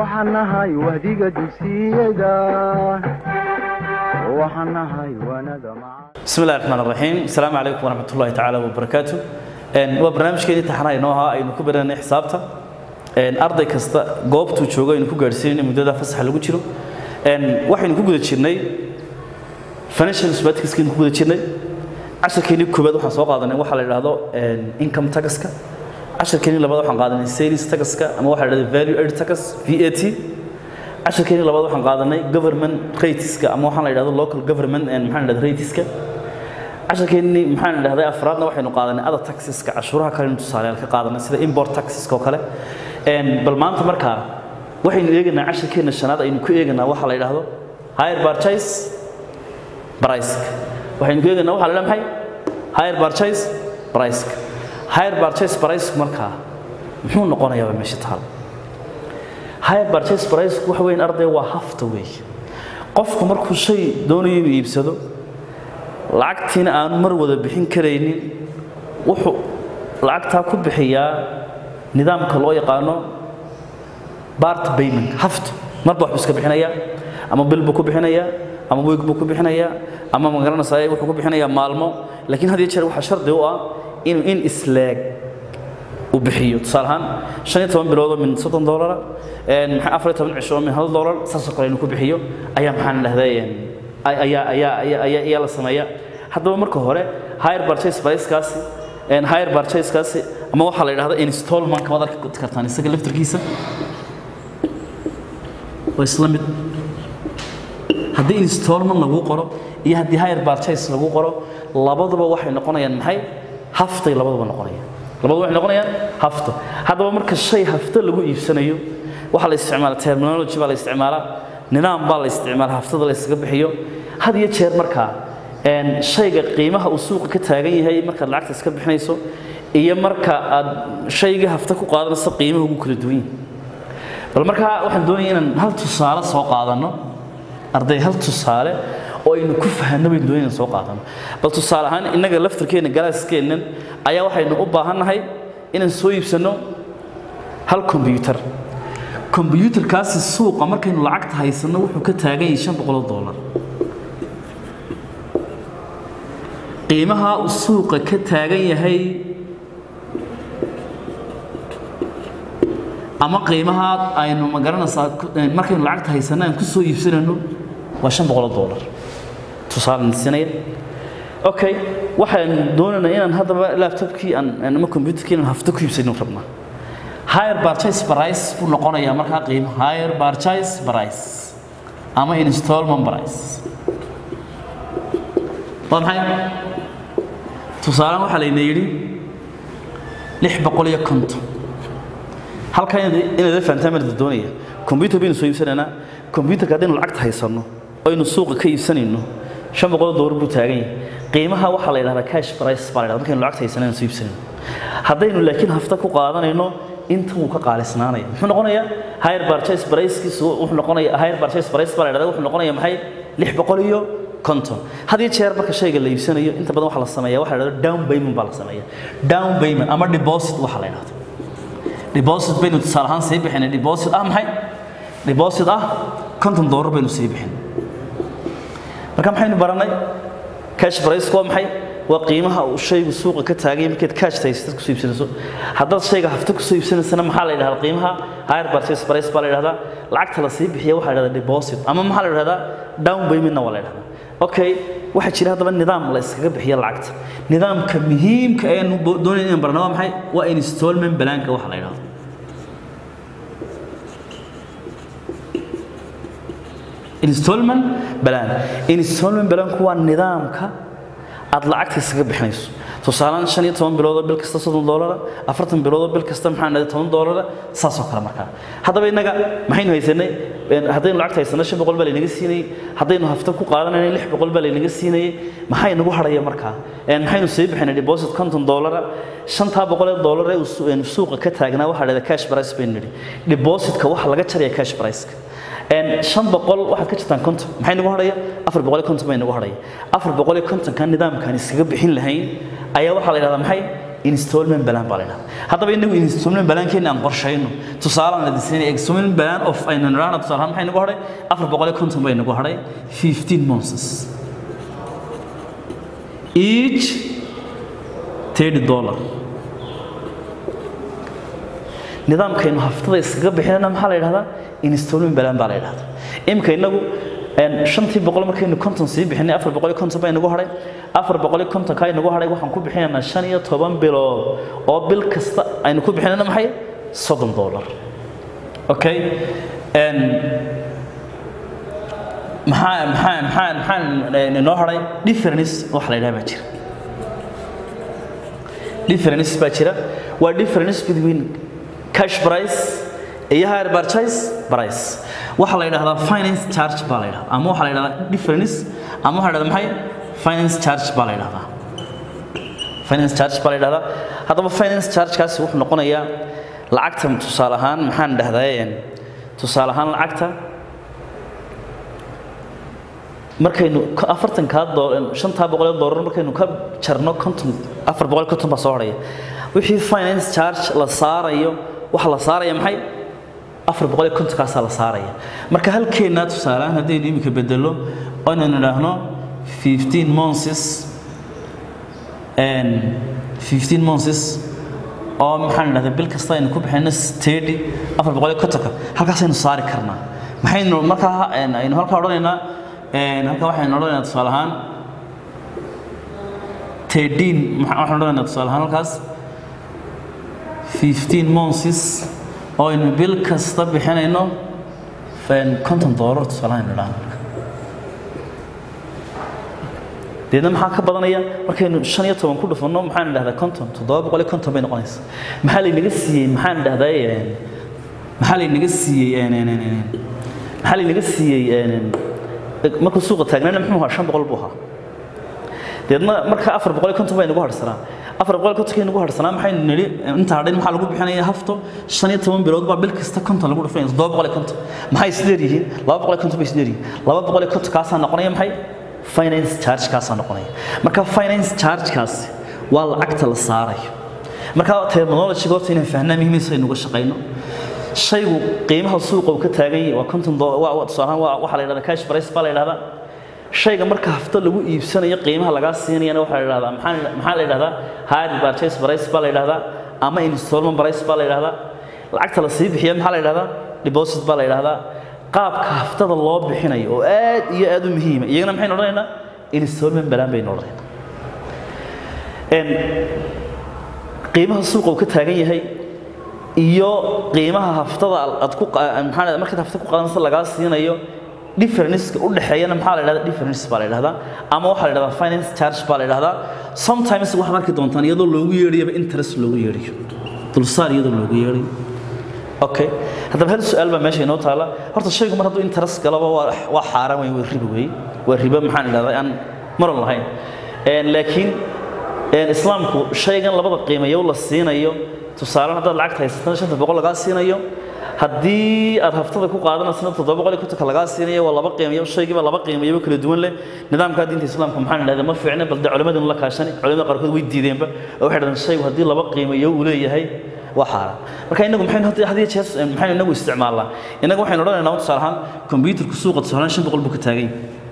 waxaan nahay wahdiga dugsiyada waxaan nahay wanada maca بسم الله الرحمن الرحيم السلام عليكم ورحمة الله تعالى وبركاته een waa barnaamijkeedii taxanaha inoo ahaa aynu ku baranay xisaabta een arday kasta goobtuu joogo aynu ku gaadhsiinay muddada fasaxa lagu jiro een waxaynu ku guda jirnay financial statistics ku guda jirnay casharkeennii koobaad waxaan soo qaadanay waxa la yidhaahdo een income taxka casharkeennii labaad waxaan qaadanay sales taxka ama waxa la yidhahdo value added tax VAT casharkeennii labaad waxaan qaadanay government rateska ama waxaan la yidhahdo local government and maxaan la yidhahdo rateska casharkeennii maxaan idhahday afraadna waxaynu qaadanay other taxeska cashuuraha kale in tusaaleyaal ka qaadanay sida import taxeska oo kale een bal maanta markaa waxaynu eegaynaa casharkeenna shanaad aynu ku eegaynaa waxa la yidhaahdo higher purchase price waxaynu ku eegaynaa waxa la yidhahdo maxay higher purchase price higher purchase price markaa muxuu noqonayaa waa meesha taal higher purchase price waxa weyn arday waa hafta weey qofku markuu shay doonayo inuu iibsado lacagtiina aanu mar wada bixin karaynin wuxuu lacagtaa ku bixiyaa nidaamka loo yaqaano bart payment hafto marba waxbuu iska bixinayaa ama bil buu ku bixinayaa ama weeg buu ku bixinayaa ama magaranaysaa wuxuu ku bixinayaa maalmo laakiin had iyo jeer waxaa shardi u ah inuu in isleeg uu bixiyo tusaale ahaan shan iyo toban biloodoo min soddon doolara maxaa afar iyo toban cisho oo min hal doolar saasoo kale inuu ku bixiyo ayaa maxaan dhahday ayaa ayaa ayaa ayaa ayaa la sameeyaa haddaba marka hore higher purchase price-kaasi and higher purchase-kaasi ama waxaa la yidhahda installment kamaad arki kartaan isaga laftarkiisa waa isla mid haddii installment lagu qoro iyo haddii higher purchase lagu qoro labaduba waxay noqonayaan maxay haftay labaduba noqonayaan labaduba waxay noqonayaan hafto haddaba marka shay hafto lagu iibsanayo waxaa la isticmaalaa terminology baa la isticmaalaa nidaam baa la isticmaalaa haftada la iskaga bixiyo had iyo jeer markaa een shayga qiimaha uu suuqa ka taagan yahay markaad lacagta iska bixinayso iyo marka aad shayga hafta ku qaadanayso qiimaha ugu kala duwan yahay bal markaa waxaan doonaya inaan hal tusaale soo qaadanno arday hal tusaale oo aynu ku fahanno baynu doonaya inaan soo qaadano bal tusaale ahaan innaga laftarkeenna galaaskeennan ayaa waxaynu u baahannahay inaan soo iibsanno hal kombiyuutar kombiyuutarkaasi suuqa markaynu lacagta haysanno wuxuu ka taagan yahay shan boqol oo doolar qiimaha uu suuqa ka taagan yahay ama qiimaha aynu magaranaysaa markaynu lacagta haysanno aan ku soo iibsanayno waa shan boqol oo doolar tusaale sinaya okay waxaan doonaynaa inaan haddaba laptopkii aan ama computerkii inaan hafto ku iibsano rabnaa higher purchase price buu noqonayaa markaa qiimo higher purchase price ama installment price waa maxay tusaale waxaa layna yidhi lix boqol iyo konton halkaa inaad fahantaan baan doonaya computer baynu soo iibsanaynaa computerka haddaynu lacagta haysanno aynu suuqa ka iibsanayno shan boqol doolar buu taagan yahay qiimaha waxaa la yidhahdaa cash price baa la yidhahdaa markaynu lacagta haysanayno soo iibsanayno haddaynu laakiin hafta ku qaadanayno inta wuu ka qaalisnaanaya muxuu noqonayaa higher purchase price-kiisu wuxuu noqonayaa higher purchase price baa la yidhahdaa wuxuu noqonayaa maxay lix boqol iyo konton had iyo jeer marka shayga la iibsanayo inta badan waxaa la sameeyaa waxaa la yidhahdo down payment baa la sameeyaa down payment ama deposit waxaa la yidhahdo deposit baynu tusaale ahaan sii bixinay deposit ah maxay deposit ah konton doolar baynu sii bixin marka maxaynu baranay cash price waa maxay waa qiimaha uu shaygu suuqa ka taagay markaad cash haysatad kusoo iibsanayso haddaad shayga hafta kusoo iibsanaysana maxaa la yidhahdaa qiimaha higher purchase price baa la yidhahdaa lacagta la sii bixiya waxaa la yidhahdaa deposit ama maxaa la yidhahdaa down paymentna waa la yidhahdaa okay waxaa jira haddaba nidaam la iskaga bixiya lacagta nidaamka muhiimka ee aynu doonayna inaan barno waa maxay waa installment balaanka waxa la yidhahdo installment balaan installment balaanku waa nidaamka aad lacagta iskaga bixinayso tusaalaan shan iyo toban biloodoo bil kasta soddon doolara afartan biloodoo bil kasta maxaan dhahay toban doolara saasoo kale markaa haddaba innaga maxaynu haysanay haddaynu lacagta haysanno shan boqol baa laynaga siinayey haddaynu hafta ku qaadanayna lix boqol baa laynaga siinayey maxay nagu hadhaya markaa maxaynu sii bixinay deposit konton doolara shantaa boqol ee doolar ee uu suuqa ka taagnaa waxaa dhahda cash price baynu nidhi depositka waxa laga jaraya cash price-ka shan boqol waxaad ka jirtaan konton maxay nagu hadhaya afar boqol iyo konton bay nagu hadhaya afar boqol iyo kontonka nidaamkaan iskaga bixin lahayn ayaa waxaa la yidhahdaa maxay installment plan baa la yidhahdaa haddaba inagu installment plankeena aan qorshayno tusaale aan idin siinay installment plan of aynu nidhaahna tusaale ahaan maxay nagu hadhay afar boqol iyo konton bay nagu hadhay fifteen months each thirty dollar nidaamkaynu haftada iskaga bixinana maxaa la yidhahdaa installment plan baa la yidhahdaa imika inagu shantii boqol markaynu konton sii bixinay afar boqol iyo konton baa inagu hadhay afar boqol iyo konton kaa inagu hadhay waxaan ku bixinaynaa shan iyo toban bilood oo bil kasta aynu ku bixinayna maxay soddon dollar okay maxaa maxaa maxaa maxaa inoo hadhay difference wax la yidhaha baa jira difference baa jira waa difference between cash price iyo higher purchase price waxa la yidhahdaa finance charge baa la yidhahdaa ama waxa la yidhahdaa difference ama waxa la yidhahdaa maxay finance charge baa la yidhahdaa finance charge baa la yidhahdaa haddaba finance charge-kaasi wuxuu noqonayaa lacagta tusaale ahaan maxaan dhahdaa tusaale ahaan lacagta markaynu afartankaa shantaa boqol ee doolar markaynu ka jarno konton afar boqol konton baa soo horaya wixii finance charge la saarayo waxa la saaraya maxay afar boqol iyo kontonkaasaa la saaraya marka halkeennaa tusaalehaan haddaynu iminka bedelo oynaynu idhaahno fifteen months fifteen months oo maxaan idhahdaa bil kasta aynu ku bixino stedi afar boqol iyo kontonka halkaasaynu saari karnaa maxaynu markaa aynu halkaa odhanaynaa halkaa waxaynu odhanaynaa tusaale ahaan thirteen waxaan odhanaynaa tusaale ahaan halkaas fifteen months oo aynu bil kasta bixinayno konton doolar tusaale aynu idhaahno deedna maxaa ka badanaya markaynu shan iyo toban ku dhufanno maxaan idhahdaa konton toddoba boqol iyo konton bay noqonaysa maxaa laynaga siiyey maxaan idhahdaa maxaa laynaga siiyey maxaa laynaga siiyey markuu suuqa taagnayna muxuu ahaa shan boqol buu ahaa deedna marka afar boqol iyo konton bay nagu harsanaa afar boqol iyo kontonkii nagu harsanaa maxaynu nidhi inta hadhayn maxaa lagu bixinaya hafto shan iyo toban bilood baa bil kasta konton lagu dhufanaya toddoba boqol iyo konton maxay isdheer yihiin laba boqol iyo konton bay isdheer yihiin laba boqol iyo konton kaasaa noqonaya maxay finance charge kaasaa noqonaya marka finance charge kaasi waa lacagta la saarayo marka terminology horta inaan fahnaa muhiimaysa aynu uga shaqayno shaygu qiimaha suuqa uu ka taagan yahay waa konton tusaalahaan waxaa la yidhahdaa cash price baa la yidhahdaa shayga marka hafto lagu iibsanayo qiimaha lagaa siinayana waxaa la yidhahdaa maxaa maxaa la yidhahdaa higher purchase price baa la yidhahdaa ama installment price baa la yidhahdaa lacagta la sii bixiya maxaa la yidhahdaa deposit baa la yidhahdaa qaabka haftada loo bixinayo oo aad iyo aad u muhiima iyagana maxaynu odhanaynaa installment balaan baynu odhanaynaa qiimaha suuqa uu ka taagan yahay iyo qiimaha haftada aad ku maxaa markaad hafta ku qadanaysa lagaa siinayo differenceka u dhexeeyana maxaa la yidhahdaa difference baa la yidhahdaa ama waxaa la yidhahdaa finance charge baa la yidhahdaa sometimes waxaad arki doontaan iyadoo loogu yeedhayaba interest loogu yeedhayo dulsaar iyadoo loogu yeedhayo okay haddaba hal su-aal baa meesha inoo taala horta shaygu mar hadduu interest galaba waa waa xaaraan wey waa ribo wey waa ribo maxaan idhahdaa aan maran lahayn laakiin islaamku shaygan labada qiimayo la siinayo tusaalen haddaad lacagta haysatana shanta boqol lagaa siinayo haddii aad haftada ku qaadanaysana toddoba boqol iyo kontonka lagaa siinayo waa laba qiimayo shaygiiba laba qiimayaba kala duwan leh nidaamkaa diinta islaamka maxaan idhahdaa ma fiicna balde culimadinu la kaashani culimada qaarkood way diideenba oo waxay dhahdeen shaygu haddii laba qiimayo uu leeyahay waa xaaraan marka inagu maxaynu hadda hadiyo jeer maxaynu inagu isticmaalnaa inagu waxaynu odhanaynaa tusaale ahaan kombiyuutarku suuqa tusaale ahaan shan boqol buu ka taagan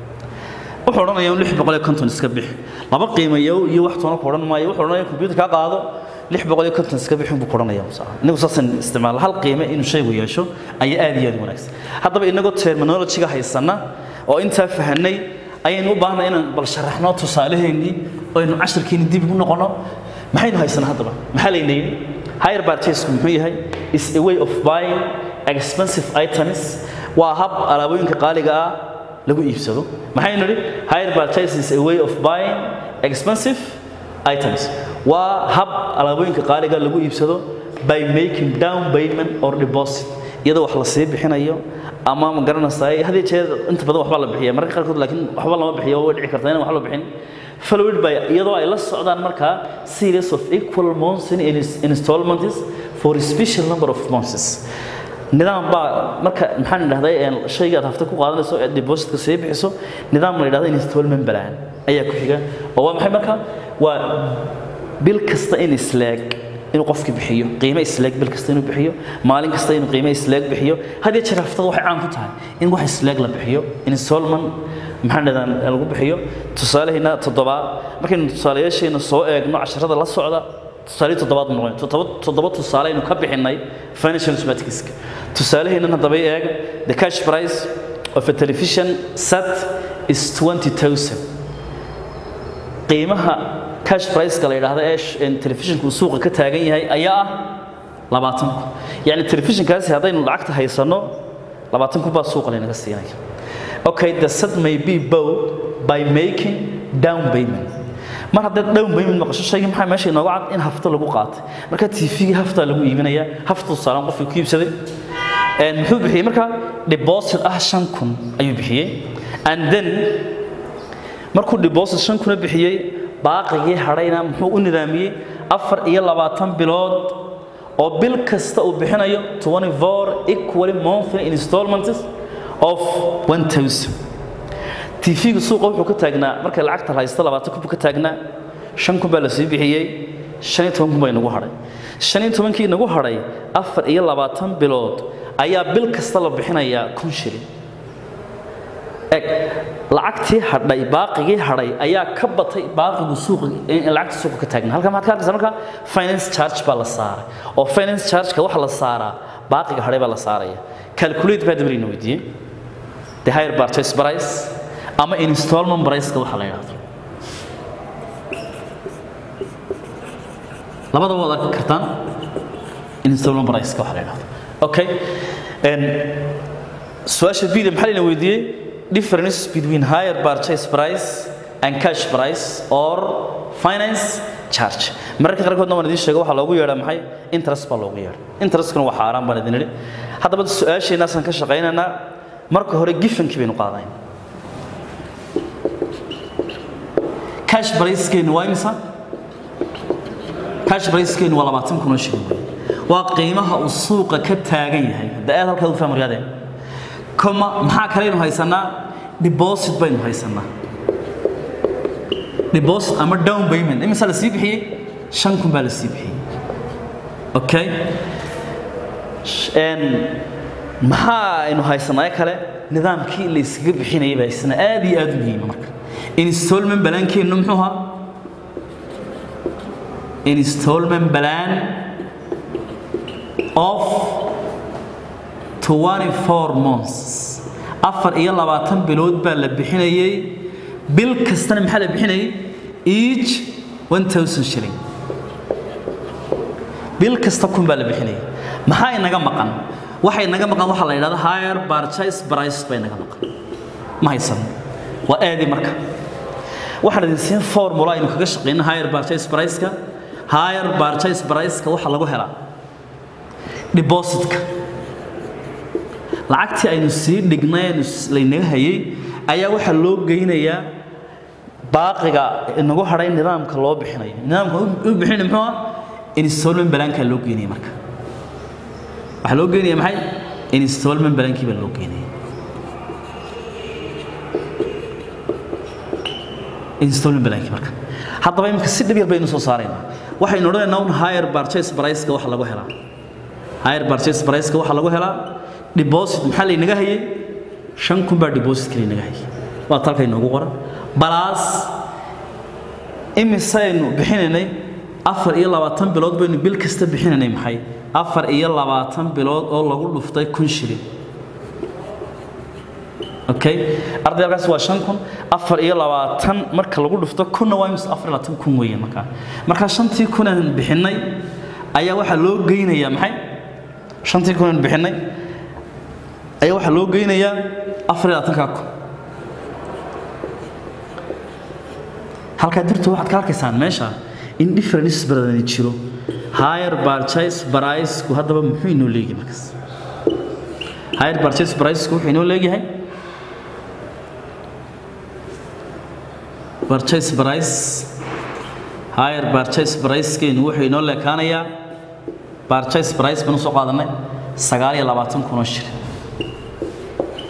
wuxuu odhanayaa lix boqol iyo konton iska bix laba qiimayo iyo wax toona ku odhan maayo wuxuu odhanaya kombiyuutar kaa qaado lix boqol iyo konton iska bixin buu ku odhanaya inagu saasaan isticmaala hal qiime inuu shaygu yeesho ayaa aad iyo aad u wanaagsan haddaba inagoo terminologiga haysana oo intaa fahanay ayaynu u baahnay inaan bal sharaxno tusaalaheennii oo aynu cashirkeenni dib ugu noqono maxaynu haysanaa haddaba maxaa layna yidhi higher purchase muxuu yahay is a way of buying expensive items waa hab alaabooyinka qaaliga ah lagu iibsado maxaynu nidhi higher purchase is a way of buying expensive items waa hab alaabooyinka qaaliga lagu iibsado by making down payment or deposit iyadoo wax la sii bixinayo ama ma garanaysaa hadii jeer inta badan waxbaa la bixiya mararka qaarkood laakiin waxba lama bixiyo way dhici kartaa inaan wax la bixin followed by iyadoo ay la socdaan markaa series of equal months in installments for a special number of months nidaam baa marka maxaan idhahday shayga aad hafta ku qaadanayso ee depositka sii bixiso nidaam la yidhahdo installment plan ayaa ku xiga oo waa maxay marka waa bil kasta in isleeg inuu qofkii bixiyo qiime isleeg bil kasta inuu bixiyo maalin kasta inuu qiime isleeg bixiyo haddii jeer haftada waxay caan ku tahay in wax isleeg la bixiyo installment maxaan dhahdaa lagu bixiyo tusaalaheena toddobaad markaynu tusaalayaasheena soo eegno casharada la socda tusaale toddobaad mu noqon toddoba toddoba tusaale aynu ka bixinay financial mathematicska tusaalaheennan haddaba eeg the cash price of a television set is 20000 qiimaha cash price-ka la yidhaahdo ee telefishinku uu suuqa ka taagan yahay ayaa ah labaatan kun yacni telefishinkaasi haddaynu lacagta haysanno labaatan kun baa suuqa laynaga siinaya okay the set may be bought by making down payment mar haddaad down payment maqasho shayga maxaa meesha inooga cad in hafto lagu qaatay marka tvgii haftaa lagu iibinaya hafta tusaalaan qofkii ku iibsaday muxuu bixiyey marka deposit ah shan kun ayuu bixiyey and then markuu deposit shan kuna bixiyey baaqigii hadhayna muxuu u nidaamiyey afar iyo labaatan bilood oo bil kasta uu bixinayo 24 equally monthly installments of 1000 tv-ga suuqa wuxuu ka taagnaa markay lacagta haysto labaatan kun buu ka taagnaa shan kun baa la sii bixiyey shan iyo toban kun baa inagu hadhay shan iyo tobankii inagu hadhay afar iyo labaatan bilood ayaa bil kasta la bixinayaa kun shilin eg lacagtii hadhay baaqigii hadhay ayaa ka batay baaqigu suuqa lacagta suuqa ka taagna halka maxaad ka arkaysaa marka finance charge baa la saaray oo finance charge-ka waxa la saaraa baaqiga hadhay baa la saaraya calculate baa dabarina weydiiyey the higher purchase price ama installment price-ka waxa la yidhaahdo labada waad arki kartaan installment price-ka waxa la yidhaahdo okay su-aasha bida maxaa layna weydiiyey difference between higher purchase price and cash price or finance charge mararka qaarkoodna waan idiin sheega waxaa loogu yeedhaa maxay interest baa loogu yeedha interestkuna waa xaaraan baan idin idhi haddaba su-aasheenaasaan ka shaqaynaynaa marka hore gifankii baynu qaadayn cash pricekeenu waa imisa cash pricekeenu waa labaatan kun oo shilin waa qiimaha uu suuqa ka taagan yahay hadda aad halkaa u fahmaryadeen koma maxaa kaleynu haysanaa deposit baynu haysanaa deposit ama down payment imisa la sii bixiyey shan kun baa la sii bixiyey okay maxaa aynu haysanaa kale nidaamkii la iskaga bixinayay baa isna aad iyo aad u muhiima marka installment balaankeennu muxuu ahaa installment plan of 24 months afar iyo labaatan bilood baa la bixinayay bil kastana maxaa la bixinayay each 1000 shilling bil kasta kun baa la bixinayay maxaa inaga maqan waxay naga maqan waxaa la yidhahda higher purchase price bay naga maqan ma haysan waa aadi marka waxaan idin siin formula aynu kaga shaqeyno higher purchase price-ka higher purchase price-ka waxa lagu helaa depositka lacagtii aynu sii dhignay aynu laynaga hayay ayaa waxaa loo geynayaa baaqiga inagu hadhay nidaamka loo bixinayo nidaamka u bixinaya muxuu ah installment balaankaa loo geynaya marka waxaa loo geynaya maxay installment balaankii baa loo geynaya installment balaankii marka haddaba imika si dhib yar baynu soo saaraynaa waxaynu odhanaynaa un higher purchase price-ka waxa lagu helaa higher purchase price-ka waxa lagu helaa deposit maxaa laynaga hayay shan kun baa depositka laynaga hayay waa talka inoogu qoran balaas imisaynu bixinaynay afar iyo labaatan bilood baynu bil kasta bixinaynay maxay afar iyo labaatan bilood oo lagu dhuftay kun shilin okay arday halkaas waa shan kun afar iyo labaatan marka lagu dhufto kunna waa imis afar iyo labaatan kun weeye markaa markaa shantii kunaan bixinay ayaa waxaa loo geynayaa maxay shantii kunaan bixinay ayaa waxaa loo geynayaa afar iyo labaatankaa kun halkaa dirto waxaad ka arkaysaan meesha in difference badan jiro higher purchase price-ku haddaba muxuu inoo leeyahay markaas higher purchase price-ku wuxuu inoo leeyahay purchase price higher purchase price-keenu wuxuu inoo leekaanayaa purchase price baan usoo qaadanay sagaal iyo labaatan kun oo shilin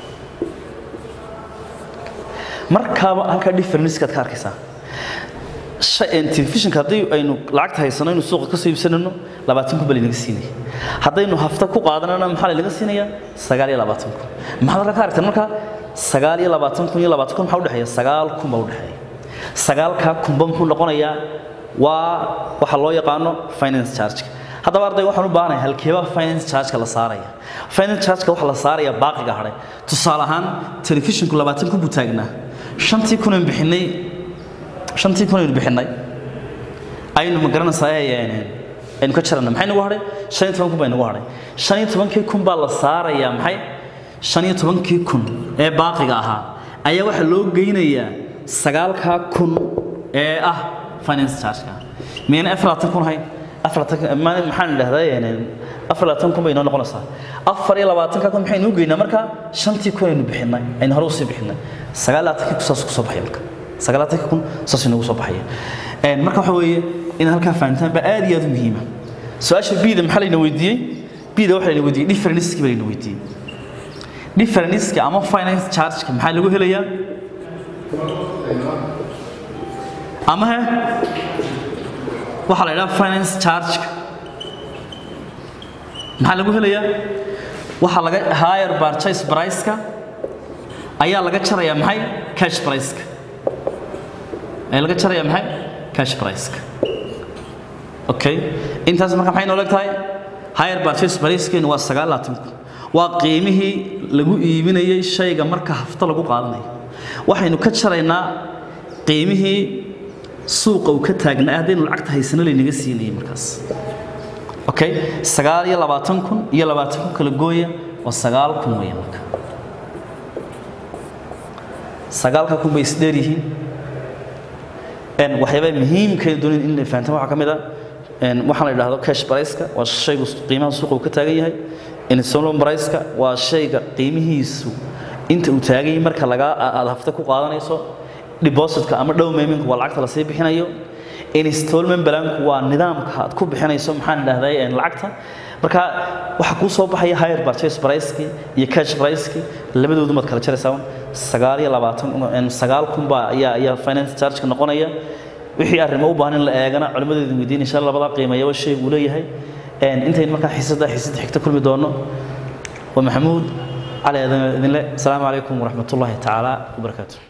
markaaba halkaa differenceskaad ka arkaysaa telefishinka haddii aynu lacagta haysano inuu suuqa kasoo iibsanayno labaatan kun baa laynaga siinaya haddaynu hafta ku qaadanana maxaa laynaga siinaya sagaal iyo labaatan kun maxaad halka ka aragteen marka sagaal iyo labaatan kun iyo labaatan kun maxaa udhexeeya sagaal kun baa udhexeeya sagaalkaa kunba muxuu noqonayaa waa waxa loo yaqaano finance charge haddaba arday waxaan u baahanahay halkeeba finance charge-ka la saaraya finance charge-ka waxaa la saaraya baaqiga hadhay tusaale ahaan telefishinku labaatan kun buu taagnaa shantii kun aynu bixinay shantii kun aynu bixinay aynu ma garanaysaa aynu ka jarana maxay nagu hadhay shan iyo toban kun baa nagu hadhay shan iyo tobankii kun baa la saarayaa maxay shan iyo tobankii kun ee baaqiga ahaa ayaa waxaa loo geynayaa sagaalkaa kun ee ah finance charge-ka miyayna afar labaatan kun hayn maxaan idhahdaa afar labaatan kun bay inoo noqonaysaa afar iyo labaatanka kun maxaynu u geynaa marka shantii kun aynu bixinay aynu hore usii bixinay sagaal labaatankii kun saas kusoo baxaya marka sagaal labaatanka kun saas inoogu soo baxaya marka waxa weeye inaad halkaa fahantaan baa aad iyo aad u muhiima su-aasha bida maxaa layna weydiiyey bida waxaa layna weydiiyey differenceki baa layna weydiiyey differenceki ama finance charge-ka maxaa lagu helayaa ama he waxaa la idhaha finance charge-ka maxaa lagu helayaa waxaa laga higher purchase price-ka ayaa laga jarayaa maxay cash price-ka ayaa laga jarayaa maxay cash price-ka okay intaas marka maxay nooleg tahay higher purchase price-keenu waa sagaal labaatan kun waa qiimihii lagu iibinayay shayga marka hafto lagu qaadanayo waxaynu ka jaraynaa qiimihii suuqa uu ka taagnaa haddaynu lacagta haysano laynaga siinayay markaas okay sagaal iyo labaatan kun iyo labaatan kun kala gooya waa sagaal kun weeye marka sagaalka kun bay isdheer yihiin waxyaabaa muhiimkeeda doonin in fahantaan waxaa ka mid ah waxaan la idhaahdo cash price-ka waa shaygu qiimaha suuqa uu ka taagan yahay installment price-ka waa shayga qiimihiisu inta uu taagan yahay marka lagaa aad hafta ku qaadanayso depositka ama dhow payment waa lacagta lasii bixinayo installment balanku waa nidaamka aad ku bixinayso maxaan idhahday lacagta marka waxaa kuu soo baxaya higher purchase price-kii iyo cash price-kii labadoodu maad kala jaraysaa sagaal iyo labaatan sagaal kun baa ayaa ayaa finance charge-ka noqonaya wixii arrimo u baahan in la eegana culimmadeedu weydiin insha allah labadaa qiimeeyaba shay uu leeyahay intayn markaa xiisada xiisada xigta kulmi doono waa maxamuud cali idinle asalaamu calaykum waraxmatullaahi tacaala wabarakaatu